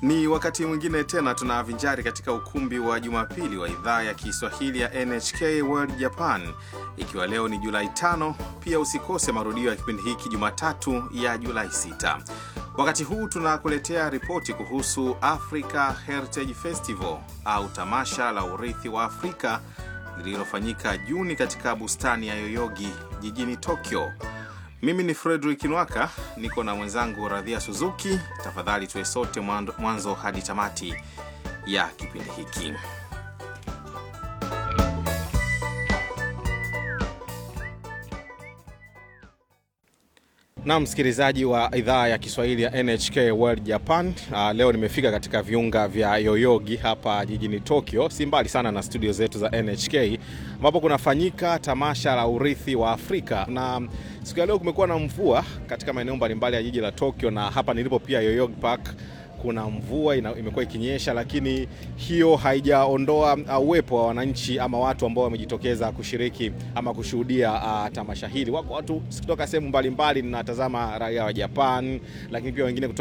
Ni wakati mwingine tena tunavinjari katika ukumbi wa Jumapili wa idhaa ya Kiswahili ya NHK World Japan, ikiwa leo ni Julai tano. Pia usikose marudio ya kipindi hiki Jumatatu ya Julai 6. Wakati huu tunakuletea ripoti kuhusu Africa Heritage Festival au tamasha la urithi wa Afrika lililofanyika Juni katika bustani ya Yoyogi jijini Tokyo. Mimi ni Frederick Nwaka, niko na mwenzangu Radhia Suzuki. Tafadhali tuwe sote mwanzo hadi tamati ya kipindi hiki. Na msikilizaji wa idhaa ya Kiswahili ya NHK World Japan. Uh, leo nimefika katika viunga vya Yoyogi hapa jijini Tokyo, si mbali sana na studio zetu za NHK ambapo kunafanyika tamasha la urithi wa Afrika, na siku ya leo kumekuwa na mvua katika maeneo mbalimbali ya jiji la Tokyo, na hapa nilipo pia Yoyogi Park kuna mvua imekuwa ikinyesha, lakini hiyo haijaondoa uwepo wa wananchi ama watu ambao wamejitokeza kushiriki ama kushuhudia uh, tamasha hili. Wako watu kutoka sehemu mbalimbali, ninatazama raia wa Japan, lakini pia wengine